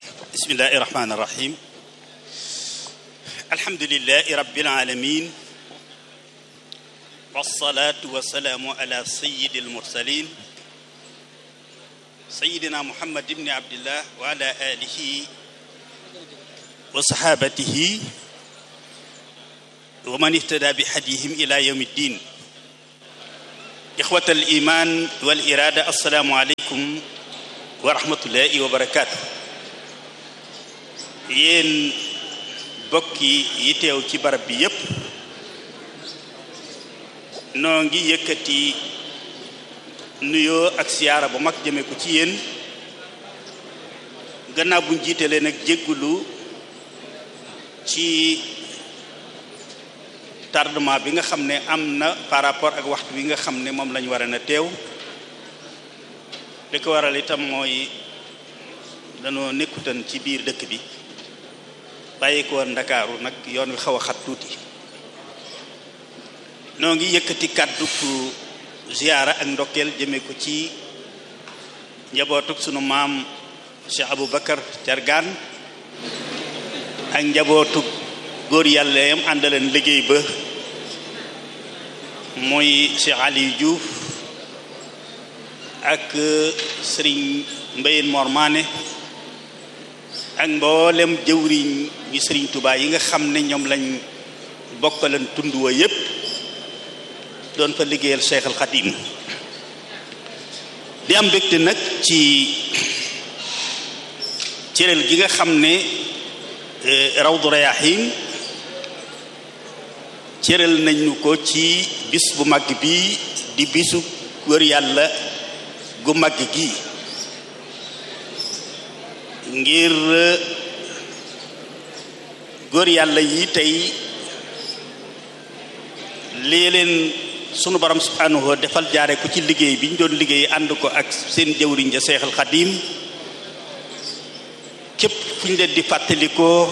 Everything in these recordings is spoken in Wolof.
bismillahi irrahmani irrahim alhamdulilahi rabbil alamin wasalaatu wasalaamu ala sayidi almursalin sayidina muhammad ibni abdillah wa ala alihi wa sahabatihi wa man ihtada bi hadihim ila yawmi ddin ixwat al iman wal irada assalaamu aleykum wa rahmatullahi wa barakaatu yéen bokki yi teew ci barab bi yépp noo ngi yëkkati nuyoo ak siyaara bu mag jëme ko ci yéen gannaaw buñ jiitalee nag jéggulu ci tardement bi nga xam ne am na par rapport ak waxtu bi nga xam ne moom lañu war a na teew li ko waral itam mooy dañoo nekkutan ci biir dëkk bi bàyyi ko woon ndakaaru nag yoon wi xaw a xat tuuti noo ngi yëkkati kàddu ziyaara ak ndokkeel jëme ko ci njabootuk sunu maam Cheikh Abou Bakar Cargaan ak njabootuk góor yàlla yam àndaleen liggéey ba muy Cheikh Aliou Diouf ak sëriñ Mbayen Mor Maane ak mboolem jëwriñ ñi sëriñ Touba yi nga xam ne ñoom lañ bokkalan tund wa yépp doon fa liggéeyal Cheikh al Khadim di am mbégte nag ci cëral gi nga xam ne Rawdu Rayaahin cëral nañu ko ci bis bu mag bi di bisu wër yàlla gu mag gi ngir góor yàlla yi tey lii leen sunu borom subhanahu wa defal jaare ko ci liggéey bi ñu doon liggéey ànd ko ak seen jëwriñ ja seexal xadim képp fu ñu leen di fàttalikoo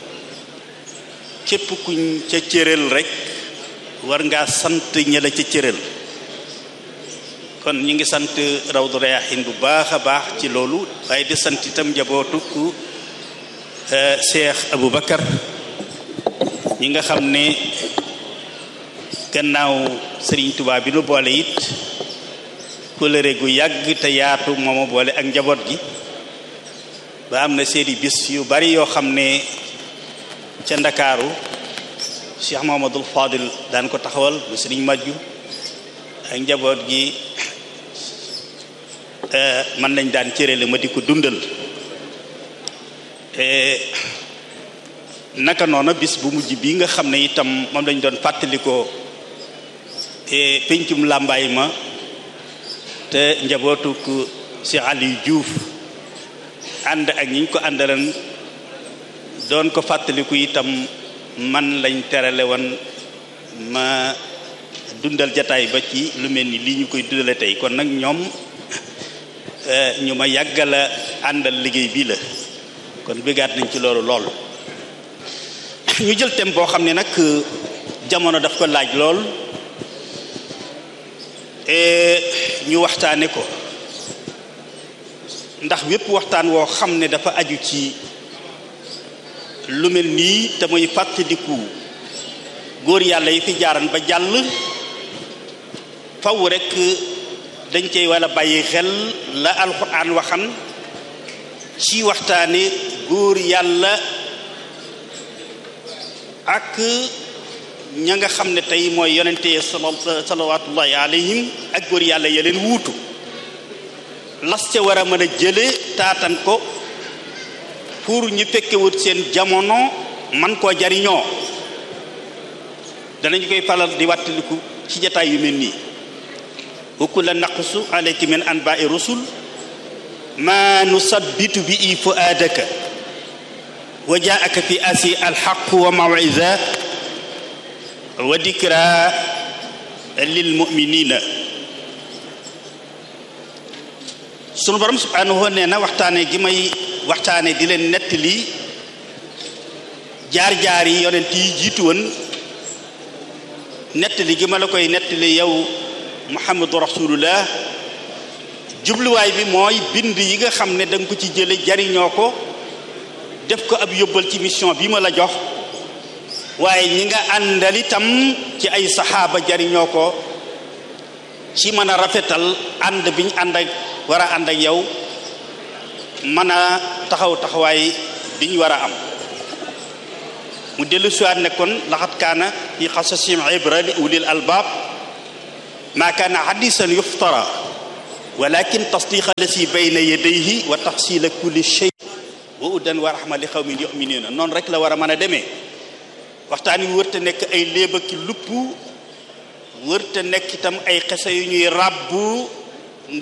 képp kuñ ca cëral rek war ngaa sant ña la ca cëral kon ñi ngi sant Rawdu Rayaahin bu baax a baax ci loolu waaye di sant itam njabootu ku Cheikh Abou Bakar ñi nga xam ne gannaaw Sëriñ Tuubaa bi nu boole it kóllëre gu yàgg te yaatu moomu boole ak njaboot gi ba am na seeni bis yu bari yoo xam ne ca Ndakaaru Cheikh Mahamadul Fadil daan ko taxawal bu Sëriñ Majju ak njaboot gi man lañ daan cërale ma di ko dundal naka noona bis bu mujj bi nga xam ne itam moom lañ doon fàttalikoo pencum làmbaay ma te njabootuk Cheikh Aliou Diouf ànd ak ñi ñu ko àndalan doon ko fàttaliku itam man lañ terale woon ma dundal jataay ba ci lu mel ni lii ñu koy dundale tey kon nag ñoom ñu ma yàggala àndal liggéey bii la kon bëggaat nañ ci loolu lool ñu jël thème boo xam ne nag jamono daf ko laaj lool ñu waxtaane ko ndax wépp waxtaan woo xam ne dafa aju ci lu mel nii te muy fàttaliku góor yàlla yi fi jaaran ba jàll faw rekk dañ cey wala bàyyi xel la alxuraan waxan ci waxtaane góor yàlla ak ña nga xam ne tey mooy yonente salawatullahi alayhim ak góor yàlla ya leen wuutu las ca war a mën a jële taatan ko pour ñu fekkewut seen jamono man koo jariñoo danañu koy falal di wàttaliku ci jataay yu mel nii wa kulla naqsu alayka min anba'i rusul ma nusabbitu bi i fuaadaka wa jaaka fi asi alxaq wa maw'iza wa dikra lil muminina sunu borom subhanahu nee na waxtaane gi may waxtaane di leen nettali jaar-jaar yi yonent yi jiitu woon nettali gi ma la koy nettali yow muhammadu rasulullah jubluwaay bi mooy bind yi nga xam ne da nga ko ci jële jariñoo ko def ko ab yóbbal ci mission bi ma la jox waaye ñi nga àndal itam ci ay saxaaba jariñoo ko ci mën a rafetal ànd biñ ànd ak war a ànd ak yow mën a taxaw taxawaay biñ war a am mu dellu siwaat ne kon laxat kaana fi xasasim ibra li ulil albaab maa kaana hadisan yuftara walakin tasdiqa lasi bayna yadayhi wa tafsila kulli shay wa udan wa rahma li xawmin yuminuna noonu rek la war a mën a demee waxtaan wi wërta nekk ay léeba ki lupp wërta nekk itam ay xese yu ñuy ràbbu